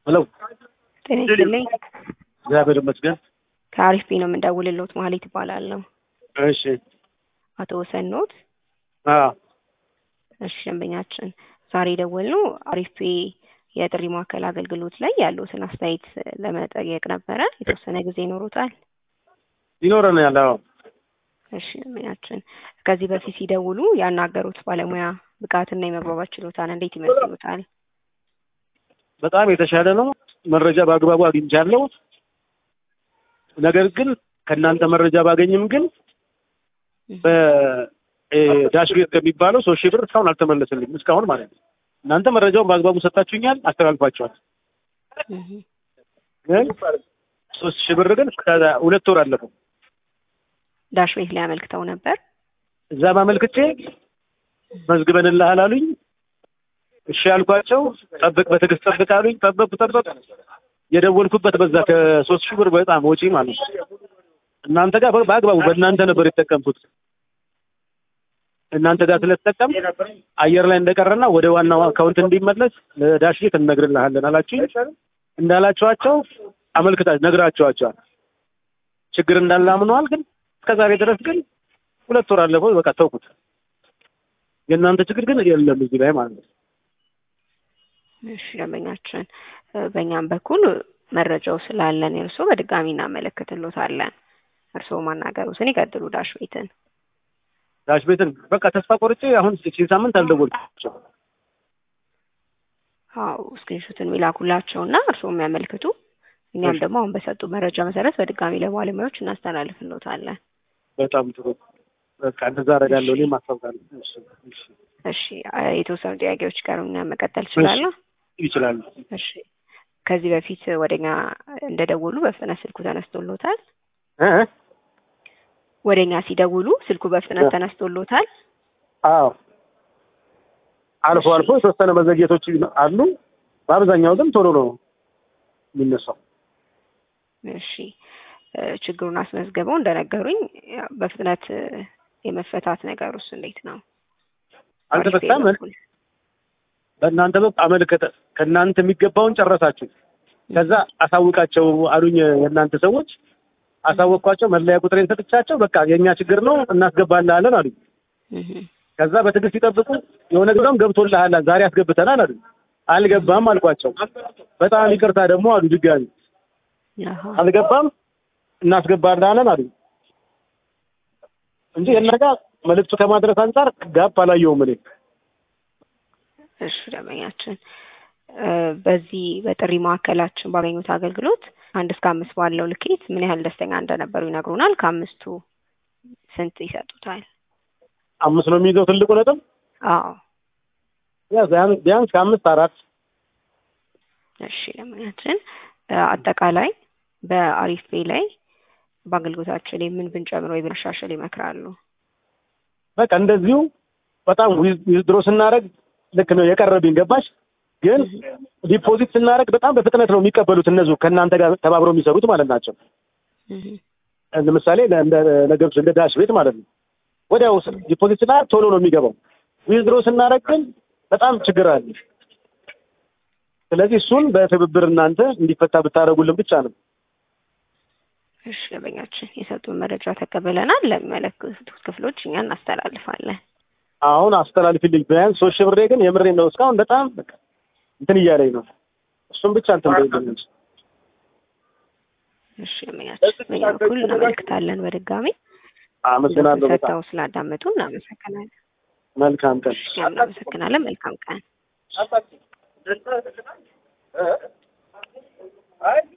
ሄሎ ጤና ይስጥልኝ። እግዚአብሔር ይመስገን። ከአሪፍ ቤ ነው የምንደውልልዎት። ማህሌት እባላለሁ። እሺ አቶ ወሰን ኖት? አዎ እሺ ደንበኛችን፣ ዛሬ የደወልነው አሪፍ ቤ የጥሪ ማዕከል አገልግሎት ላይ ያሉትን አስተያየት ለመጠየቅ ነበረ። የተወሰነ ጊዜ ይኖሩታል? ይኖረናል። አዎ እሺ ደንበኛችን፣ ከዚህ በፊት ሲደውሉ ያናገሩት ባለሙያ ብቃትና የመግባባት ችሎታን እንዴት ይመስሉታል? በጣም የተሻለ ነው። መረጃ በአግባቡ አግኝቻለሁ። ነገር ግን ከእናንተ መረጃ ባገኝም ግን በዳሽ ቤት ከሚባለው ሶስት ሺህ ብር እስካሁን አልተመለሰልኝም። እስካሁን ማለት ነው። እናንተ መረጃውን በአግባቡ ሰጣችሁኛል፣ አስተላልፋችኋል። ግን ሶስት ሺህ ብር ግን ሁለት ወር አለፈው። ዳሽ ቤት ላይ አመልክተው ነበር። እዛ ማመልክቼ መዝግበንልሃል አሉኝ። እሺ ያልኳቸው ጠብቅ፣ በትዕግስት ጠብቅ አሉኝ። ጠበቅኩ ጠበቅ የደወልኩበት በዛ ከሶስት ሺህ ብር በጣም ወጪ ማለት ነው። እናንተ ጋር በአግባቡ በእናንተ ነበር የተጠቀምኩት። እናንተ ጋር ስለተጠቀም አየር ላይ እንደቀረና ወደ ዋናው አካውንት እንዲመለስ ለዳሽ ቤት እንነግርልሃለን አላችሁኝ። እንዳላችኋቸው አመልክታ ነግራችኋቸዋል። ችግር እንዳለ አምነዋል። ግን እስከዛሬ ድረስ ግን ሁለት ወር አለፈው። በቃ ተውኩት። የእናንተ ችግር ግን የለም እዚህ ላይ ማለት ነው። እሺ ደንበኛችን፣ በእኛም በኩል መረጃው ስላለን እርስዎ በድጋሚ እናመለክትሎታለን። እርስዎ ማናገሩትን ይቀጥሉ። ዳሽ ቤትን ዳሽ ቤትን በቃ ተስፋ ቆርጬ አሁን ሺህ ሳምንት አልደወልኩም። አዎ ስክሪንሾትን የሚላኩላቸው እና እርስዎ የሚያመልክቱ እኛም ደግሞ አሁን በሰጡ መረጃ መሰረት በድጋሚ ለባለሙያዎች እናስተላልፍሎታለን። በጣም ጥሩ። በቃ እንደዛ አደርጋለሁ። እኔም አስታውቃለሁ። እሺ እሺ እሺ የተወሰኑ ጥያቄዎች ቀሩኛ መቀጠል እችላለሁ? ይችላሉ። እሺ ከዚህ በፊት ወደኛ እንደደወሉ በፍጥነት ስልኩ ተነስቶሎታል? እ ወደኛ ሲደውሉ ስልኩ በፍጥነት ተነስቶሎታል? አዎ አልፎ አልፎ የተወሰነ መዘግየቶች አሉ። በአብዛኛው ግን ቶሎ ነው የሚነሳው። እሺ ችግሩን አስመዝግበው እንደነገሩኝ በፍጥነት የመፈታት ነገሩስ እንዴት ነው? አልተፈታም። በእናንተ በኩል አመልከተ ከእናንተ የሚገባውን ጨረሳችሁ። ከዛ አሳውቃቸው አሉኝ የእናንተ ሰዎች። አሳወቅኳቸው። መለያ ቁጥሬን ሰጥቻቸው በቃ የእኛ ችግር ነው እናስገባልሃለን አሉኝ። ከዛ በትዕግስት ይጠብቁ የሆነ ጊዜም ገብቶልሃል ዛሬ አስገብተናል አሉኝ። አልገባም አልኳቸው። በጣም ይቅርታ ደግሞ አሉ ድጋሚ አልገባም እናስገባልሃለን አሉኝ እንጂ የእናንተ ጋር መልዕክቱ ከማድረስ አንጻር ጋፕ አላየውም እኔ። እሺ ደንበኛችን በዚህ በጥሪ ማዕከላችን ባገኙት አገልግሎት አንድ እስከ አምስት ባለው ልኬት ምን ያህል ደስተኛ እንደነበሩ ይነግሩናል። ከአምስቱ ስንት ይሰጡታል? አምስት ነው የሚይዘው ትልቁ ነጥብ። አዎ ያ ቢያንስ ከአምስት አራት። እሺ ደንበኛችን አጠቃላይ በአሪፍ ፔ ላይ በአገልግሎታችን ላይ ምን ብንጨምር ወይ ብናሻሽል ይመክራሉ? በቃ እንደዚሁ በጣም ዊዝድሮ ስናደርግ ልክ ነው የቀረብኝ ገባሽ። ግን ዲፖዚት ስናደርግ በጣም በፍጥነት ነው የሚቀበሉት እነዚሁ ከእናንተ ጋር ተባብረው የሚሰሩት ማለት ናቸው። ለምሳሌ ነገሮች እንደ ዳሽ ቤት ማለት ነው። ወዲያው ዲፖዚት ስናደርግ ቶሎ ነው የሚገባው። ዊዝድሮ ስናደርግ ግን በጣም ችግር አለ። ስለዚህ እሱን በትብብር እናንተ እንዲፈታ ብታደርጉልን ብቻ ነው። እሺ ደንበኛችን የሰጡን መረጃ ተቀበለናል። ለሚመለከቱት ክፍሎች እኛ እናስተላልፋለን። አሁን አስተላልፊልኝ ቢያንስ ሶስት ሺህ ብሬ ግን የምሬ ነው። እስካሁን በጣም በቃ እንትን እያለኝ ነው። እሱም ብቻ እንትን በይልኝ እንጂ። እሺ ደንበኛችን በእኛ በኩል እናመልክታለን። በድጋሚ አመሰግናለሁ። በጣም ሰጥተው ስላዳመጡ እናመሰግናለን። መልካም ቀን። እኛም እናመሰግናለን። መልካም ቀን። አይ